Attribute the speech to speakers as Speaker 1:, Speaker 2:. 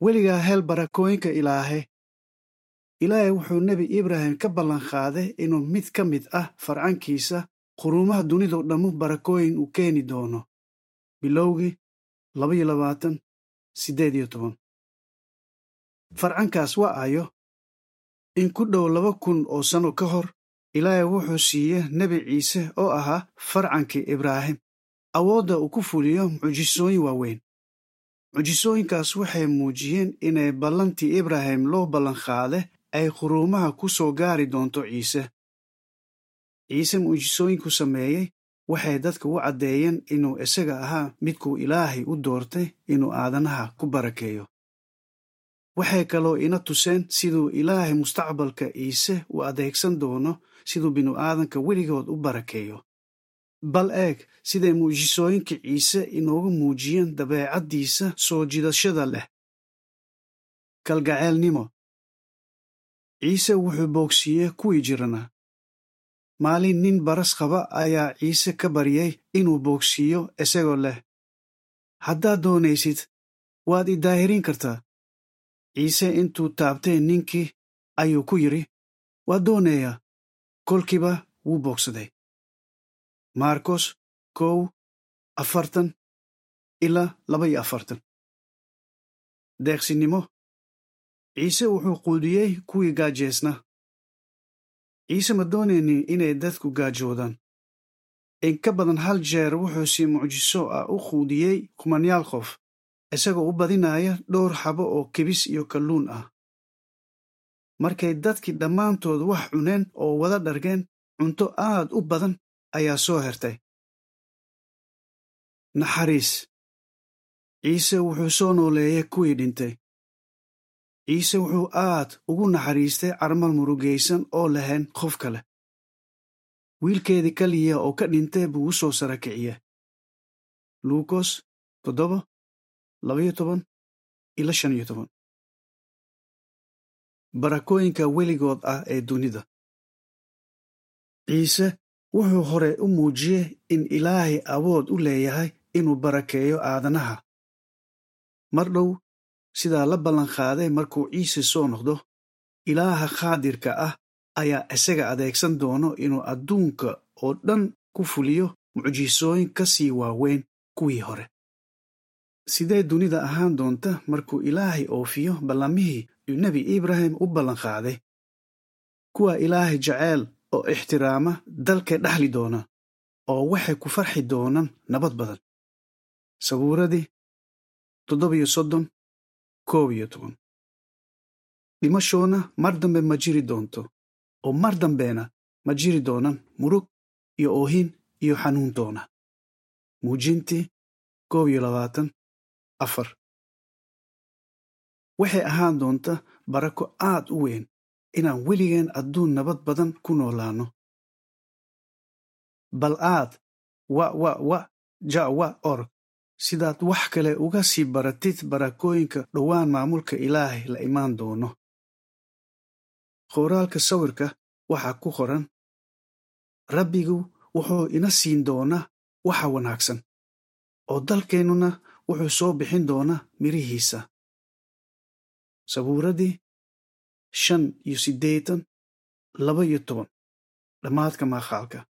Speaker 1: weligaa hel barakooyinka ilaahe ilaahay wuxuu nebi ibraahim ka ballanqaaday inuu mid ka mid ah farcankiisa quruumaha dunidao dhammu barakooyin uu keeni doono bilowgii labaiyo labaatan siddeed iyo toban farcankaas waa ayo in ku dhow laba kun oo sanno ka hor ilaahay wuxuu siiye nebi ciise oo ahaa farcankii ibraahim awoodda uu ku fuliyo mucjisooyin waaweyn mucjisooyinkaas waxay muujiyeen inay ballantii ibraahim loo ballanqaaday ay quruumaha ku soo gaari doonto ciise ciise mucjisooyinku sameeyey waxay dadka u caddeeyeen inuu isaga ahaa midkuu ilaahay u doortay inuu aadanaha ku barakeeyo waxay kaloo ina tuseen siduu ilaahay mustaqbalka ciise u adeegsan doono siduu binu-aadanka weligood u barakeeyo bal eeg siday mucjisooyinka ciise inoogu muujiyeen dabeecaddiisa soo jidashada leh kalgaceelnimo ciise wuxuu boogsiiyey kuwii jirana maalin nin baras qaba ayaa ciise ka baryay inuu boogsiiyo isagoo leh haddaad doonaysid waad i daahirin kartaa ciise intuu taabtay ninkii ayuu ku yidhi waa doonayaa kolkiiba wuu boogsaday maarkos kow afartan ilaa laba iyo afartan deeqsinimo ciise wuxuu quudiyey kuwii gaajeesna ciise ma doonaynin inay dadku gaajoodaan in ka badan hal jeer wuxuu si mucjiso ah u quudiyey kumanyaal qof isagoo u badinaya dhowr xabo oo kibis iyo kalluun ah markay dadkii dhammaantood wax cuneen oo wada dhargeen cunto aad u badan ayaa soo hertay naxariis ciise wuxuu soo nooleeyey kuwii dhintay ciise wuxuu aad ugu naxariistay carmal murugaysan oo lahayn qof kale wiilkeedii kaliya oo ka dhintay buu u soo sara kiciye luukos toddoba labaiyo toban ila shan iyo toban barakooyinka weligood ah ee dunida ciise wuxuu hore u muujiyey in ilaahay awood u leeyahay inuu barakeeyo aadanaha mar dhow sidaa la ballanqaaday markuu ciise soo noqdo ilaaha qaadirka ah ayaa isaga adeegsan doono inuu adduunka oo dhan ku fuliyo mucjisooyin ka sii waaweyn kuwii hore sidee dunida ahaan doonta markuu ilaahay oofiyo ballamihii uu nebi ibraahim u ballanqaaday kuwa ilaahay jaceyl oo ixtiraama dalkay dhaxli doona oo waxay ku farxi doonaan nabad badan sabuuradii toddobiyo soddon koob iyo toban dhimashoona mar dambe ma jiri doonto oo mar dambena ma jiri doonaan murug iyo oohin iyo xanuun doona muujintii koob iyo labaatan afar waxay ahaan doonta barako aad u weyn inaan weligeen adduun nabad badan ku noolaanno bal aad wa wa wa ja wa org sidaad wax kale uga sii baratid barakooyinka dhowaan maamulka ilaahay la imaan doono qoraalka sawirka waxaa ku qoran rabbigu wuxuu ina siin doonaa waxa wanaagsan oo dalkeennuna wuxuu soo bixin doonaa mirihiisa sabuuradii shan iyo siddeetan laba iyo toban dhammaadka maaqaalka